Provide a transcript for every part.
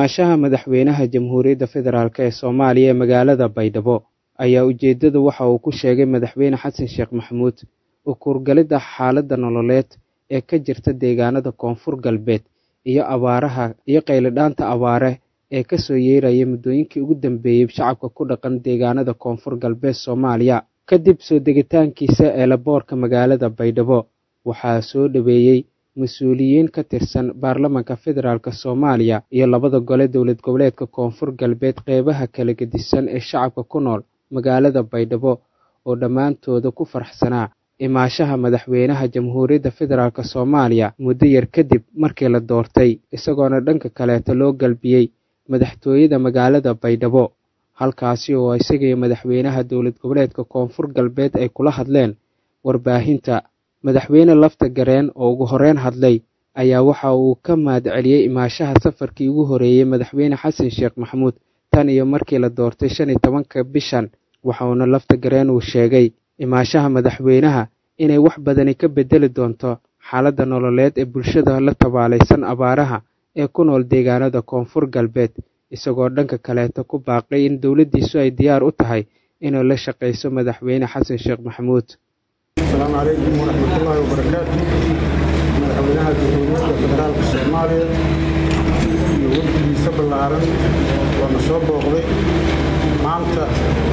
imaanshaha madaxweynaha jamhuuriyadda federaalk ee soomaaliya ee magaalada baydhabo ayaa ujeedada waxa uu ku sheegay madaxweyne xasan sheekh maxamuud ukuurgalidda xaaladda nololeed ee ka jirta deegaanada koonfur galbeed iyo abaaraha iyo qayladhaanta abaare ee kasoo yeeraya muddooyinkii ugu dambeeyey shacabka ku dhaqan deegaanada koonfur galbeed soomaaliya kadib soo degitaankiisa eelaboorka magaalada baydhabo waxaa soo dhaweeyey mas-uuliyiin ka tirsan baarlamanka federaalk soomaaliya iyo labada gole dowlad goboleedka koonfur galbeed qeybaha kala gedisan ee shacabka ku nool magaalada baydhabo oo dhammaantooda ku faraxsanaa imaashaha madaxweynaha jamhuuriyadda federaalk soomaaliya muddo yar kadib markii la doortay isagoona dhanka kaleeta loo galbiyey madaxtooyada magaalada baydhabo halkaasi oo isagaiyo madaxweynaha dowlad goboleedka koonfur galbeed ay kula hadleen warbaahinta madaxweyne lafta gareen oo ugu horeyn hadlay ayaa waxa uu ka mahad celiyey imaashaha safarkii ugu horeeyey madaxweyne xasan sheekh maxamuud tan iyo markii la doortay shan iyo tobanka bishan waxauna lafta gareen uu sheegay imaashaha madaxweynaha inay wax badani ka bedeli doonto xaaladda nololeed ee bulshada la tabaalaysan abaaraha ee ku nool deegaanada koonfur galbeed isagoo dhanka kaleeta ku baaqay in dowladdiisu ay diyaar u tahay inay la shaqayso madaxweyne xasan sheekh maxamuud asalaamu calaykum waraxmatullaahi wabarakaatu madaxweynaha jamhuuriyadda federaalka soomaaliya iyo wafdigiisa ballaaran waana soo booqday maanta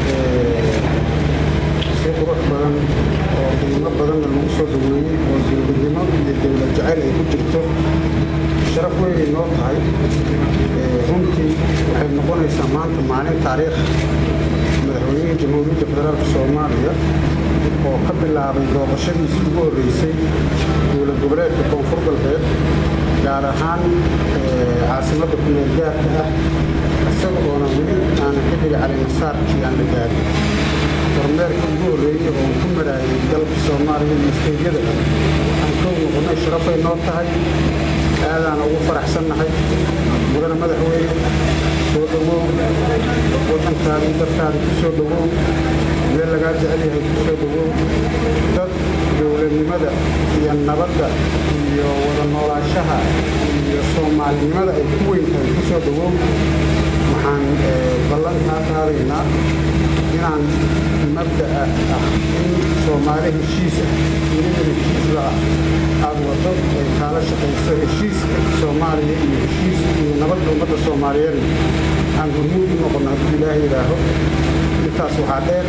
si qurux badan oo qiimo badanna lagu soo dhaweeyey oo dowladnimo iyo dowlad jacayl ay ku jirto sharaf weynay noo tahay runtii waxay noqonaysaa maanta maalin taariikh madaxweynihii jamhuuriyadda federaalka soomaaliya oo ka bilaabay booqashadiisii ugu horreysay dowlad goboleedka koonfur galbeed gaar ahaan caasimadda kumeel gaarka ah isaga oona weli aanan xilliga calimasaarkii aan la gaarin kormeerka ugu horreeyey oon ku maraayay dalka soomaaliya iyo isteedyada waxaan kow noqonnay sharafay noo tahay aadaana ugu faraxsannahay mudana madaxweyne soo dhowow waddankaadii dadkaadii ku soo dhowow meel lagaa jecel yahay ku soo dhowow dad dowladnimada iyo nabadda iyo wada noolaanshaha iyo soomaalinimada ay ku weyn tahay ku soo dhowow waxaan ballankaa qaadaynaa inaan mabda'a ah in soomaali heshiisa dunida heshiisla ah aada waddo ay kaala shaqayso heshiiska soomaaliya iyo heshiis iyo nabadda ummadda soomaaliyeedna aan hormuud u noqonno hadduu ilaaha yidhaaho intaas waxaa dheer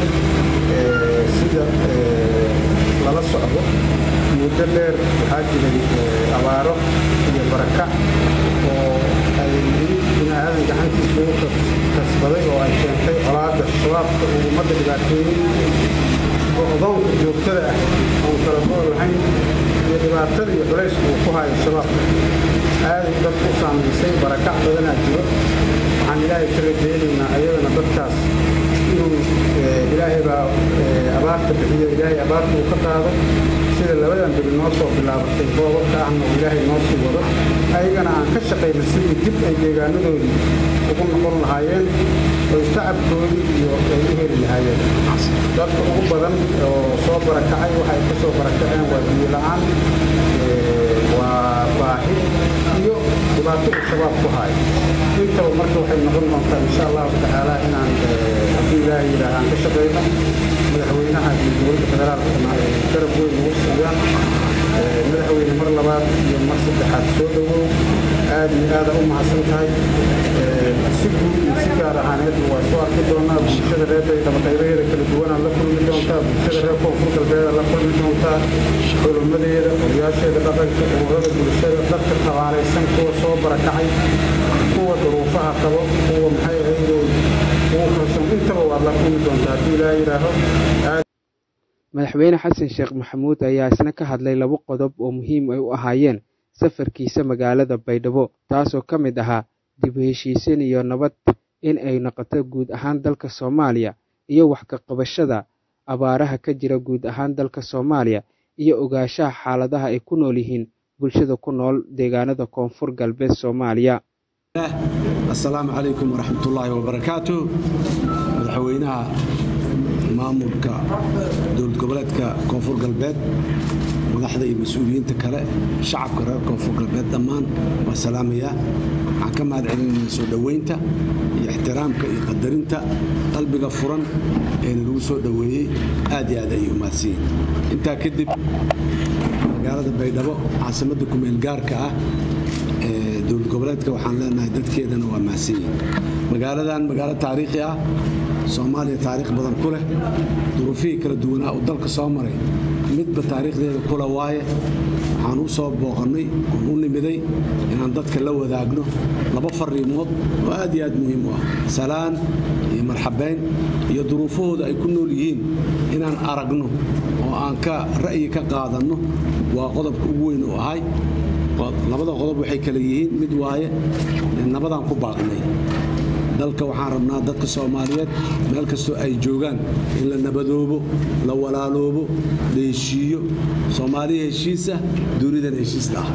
sida lala socdo muddo dheer waxaa jiray abaaro iyo barakac oo ay bini aadan gacantiisa ugu kasbaday oo ay keentay colaadda shabaabka uu ummadda dhibaateeyey oo odoonka joogtada ah oon kala gool lahayn iyo dhibaatada iyo culayska uu ku hayo shabaabka aaday dadku u saamaysay barakac badanaa jiro waxaan ilaahay ka rajaynaynaa ayadana dadkaas inuu ilaahay baa abaarta bixiyo ilaahay abaarta uu ka qaado sida labadan beri noo soo bilaabatay boobabka ahna uu ilaahay noo sii wado ayagana aan ka shaqayna sidii dib ay deegaanadoodii ugu noqon lahaayeen oy tacabkoodii iyo ay u heli lahaayeen dadka ugu badan oo soo barakacay waxay ka soo barakaceen waa biyo la-aan waa baahi iyo dhibaato uu shabaab ku haayo intaba marka waxay noqon doontaa insha allahu tacaala inaan haddii ilaahay yidhaah aan ka shaqayno madaxweynaha iyo dowladda federaalkana ay garab weyn ugu siiyaan madaxweyne mar labaad iyo mar saddexaad soo dhowow aad iyo aada u mahadsan tahay si guud iyo si gaar ahaaneedna waa soo arki doonaa bulshada reer baydhabo qaybaheeda kala duwanaa la kulmi doontaa bulshada reer koonfur galbeeda la kulmi doontaa xulumadeeda odayaasheeda dhaqanka ururada bulshada dadka tabaalaysan kuwa soo barakacay kuwa duruufaha qabo kuwa maxay ahaydey kuwa kalsoon intaba waad la kulmi doontaa haddii ilaaha yidhaaho madaxweyne xasan sheekh maxamuud ayaa isna ka hadlay laba qodob oo muhiim ay u ahaayeen safarkiisa magaalada baydhabo taasoo ka mid ahaa dib u heshiisiin iyo nabad in ay noqoto guud ahaan dalka soomaaliya iyo wax ka qabashada abaaraha ka jira guud ahaan dalka soomaaliya iyo ogaanshaha xaaladaha ay ku nool yihiin bulshada ku nool deegaanada koonfur galbeed soomaaliya asalaamu calaykum waraxmatullaahi wabarakaatu madaxweynaha maamulka dowlad goboleedka koonfur galbeed madaxda iyo mas-uuliyiinta kale shacabka reer koonfur galbeed dhammaan waa salaamayaa waxaan ka mahad celinayna soo dhoweynta iyo ixtiraamka iyo qadarinta qalbiga furan eena lagu soo dhoweeyey aad iyo aad ayay u mahadsanyihin intaa kadib magaalada baydhabo caasimadda kumeel gaarka ah ee dowlad goboleedka waxaan leenahay dadkeedana waa mahadsan yihin magaaladan magaalo taariikhi ah soomaaliya taariikh badan ku leh duruufihii kala duwanaa uu dalka soo maray midba taariikhdeeda kula waaye waxaan u soo booqannay oon u nimiday inaan dadka la wadaagno laba fariimood oo aad iyo aad muhiim u ah salaan iyo marxabayn iyo duruufahooda ay ku nool yihiin inaan aragno oo aan ka ra'yi ka qaadanno waa qodobka ugu weyn u ahay labada qodob waxay kale yihiin mid waaye nabadaan ku baaqnay dalka waxaan rabnaa dadka soomaaliyeed meel kastoo ay joogaan in la nabadoobo la walaaloobo la heshiiyo soomaaliya heshiisa duunidan heshiista ah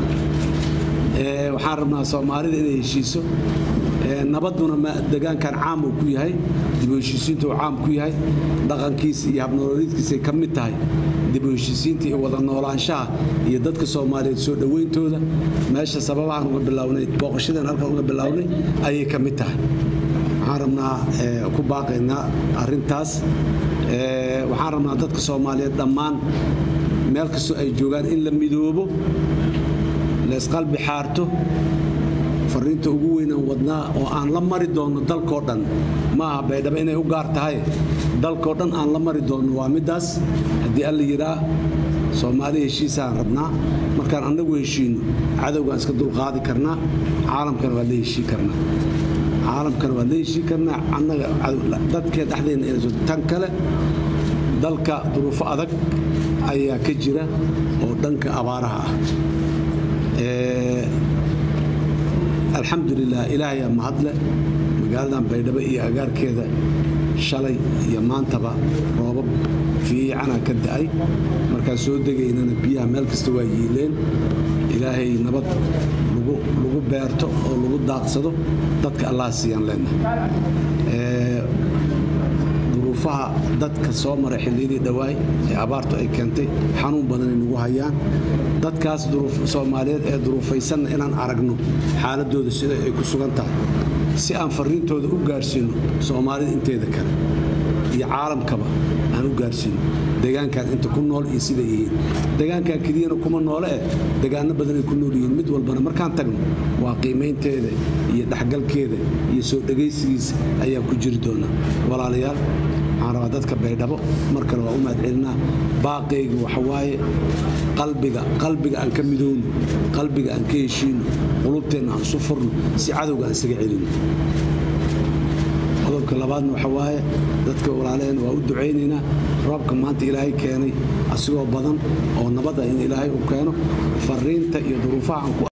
waxaan rabnaa soomaalida inay heshiiso nabaduna degaankan caam uu ku yahay dibu heshiisiinta uu caam ku yahay dhaqankiisa iyo habnolooliidkiisay ka mid tahay dibu heshiisiinta iyo wada noolaanshaha iyo dadka soomaaliyeed soo dhowayntooda meesha sababahaan uga bilownay booqashadan halkan uga bilownay ayay ka mid tahay waxaan rabnaa ku baaqaynaa arintaas waxaan rabnaa dadka soomaaliyeed dhammaan meel kastoo ay joogaan in la midoobo laysqalbi xaarto fariinta ugu weynaan wadnaa oo aan la mari doonno dalkoo dhan maaha baydhabo inay u gaar tahay dalkoo dhan aan la mari doonno waa middaas haddii alla yidhaa soomaali heshiisaan rabnaa markaan annagu heshiinno cadowgaan iska dulqaadi karnaa caalamkana waa la heshii karnaa caalamkana waa la heshii karnaa annaga dadkee dhexdeenna inayso tan kale dalka duruufo adag ayaa ka jira oo dhanka abaaraha ah alxamdulilah ilaahayaa mahadle magaaladan baydhabo iyo agaarkeeda shalay iyo maantaba roobab fiicanaa ka da'ay markaan soo degaynana biyaha meel kasta waa yiileen ilaahay nabad lagu beerto oo lagu daaqsado dadka allah siiyaan leenahay duruufaha dadka soo maray xilliyadii dhowaay ee abaartu ay keentay xanuun badanay nagu hayaan dadkaas soomaaliyeed ee duruufaysanna inaan aragno xaaladooda sida ay ku sugan tahay si aan fariintooda u gaarsiino soomaalida inteeda kale iyo caalamkaba aan u gaarsiino degaankan inta ku nool iyo siday yihiin degaankan keliyana kuma noole eh degaano badanay ku nool yihiin mid walbana markaan tagno waa qiimaynteeda iyo dhexgalkeeda iyo soo dhegaysigiisa ayaa ku jiri doona walaalayaal waxaan rabaa dadka baydhabo mar kale waa u mahadcelinaa baaqayga waxawaaye qalbiga qalbiga aan ka midowno qalbiga aan ka heshiino qulubteenna aan isu furno si cadowga aan isaga celino qodobka labaadna waxa waaye dadka walaalaheen waa u ducaynaynaa roobka maanta ilaahay keenay asigoo badan oo nabada in ilaahay uu keeno fariinta iyo duruufaha aan ku